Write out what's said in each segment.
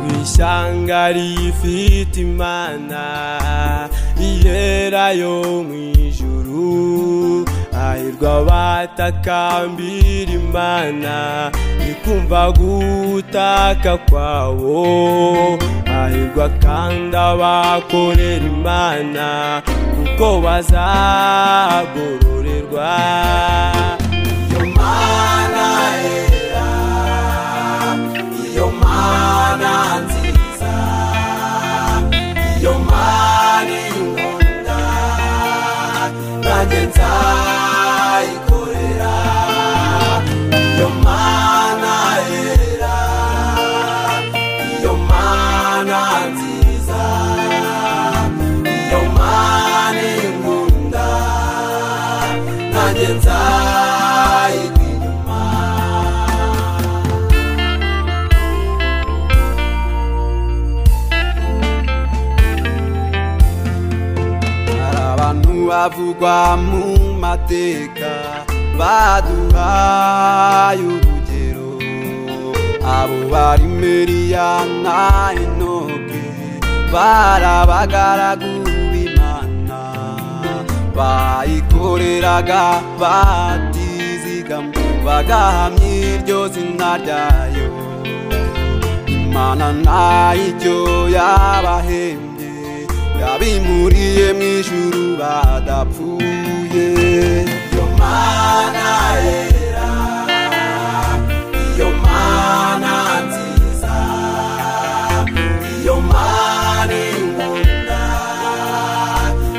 ishyanga rifite imana iyera yo mu ijuru hahirwa abatakambira imana ikumva gutaka kwawo hahirwa kandi abakorera imana kuko bazagororerwa iyo mana yera iyo mana nziza iyo mana inkunda nanjye nzayikorera iyo mana yera iyo mana nziza iyo mana inkunda nanjye nzayigwa inyuma hari abantu bavugwa mu mateka baduhaye urugero abo bari meriya na enoke bari abagaragu b'imana bayikoreraga batizigama bagahamya iryo zina ryayo imana ntayiryo yabahembye yabimuriye mu ijuru badapfuye iyo mana yera iyo mana nziza iyo mana inkunda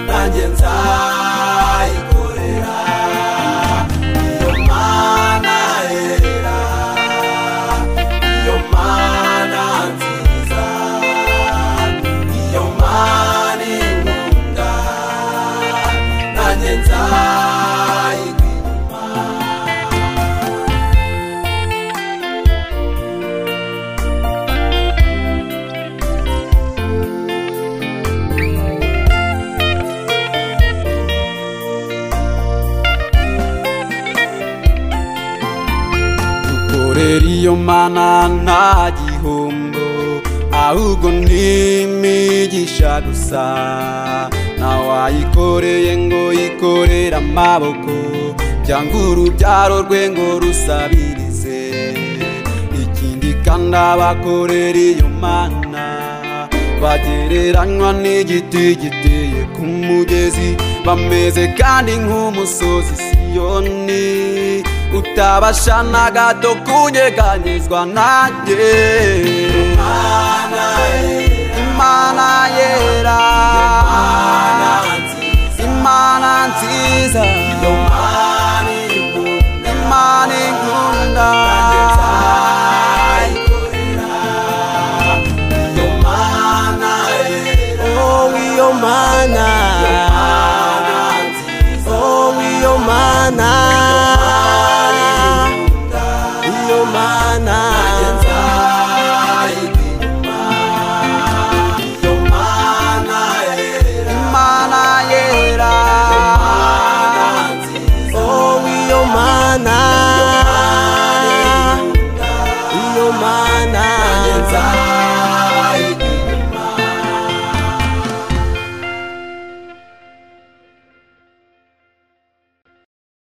nanjye nzayikorera iyo mana yera iyo mana nziza iyo mana inkunda nanjye nzayigwa dukorera iyo mana nta gihombo ahubwo ni imigisha gusa ntawayikoreye ngo yikorere amaboko cyangwa urubyaro rwe ngo rusabirize ikindi kandi abakorera iyo mana bagereranywa n'igiti giteye ku mugezi bameze kandi nk'umusozi siyoni utabasha na gato kunyeganyezwa nanjye imana yera imana nziza imana inkunda Oh, iyo mana Oh, iyo mana iyo mana imana yera Oh, iyo mana iyo mana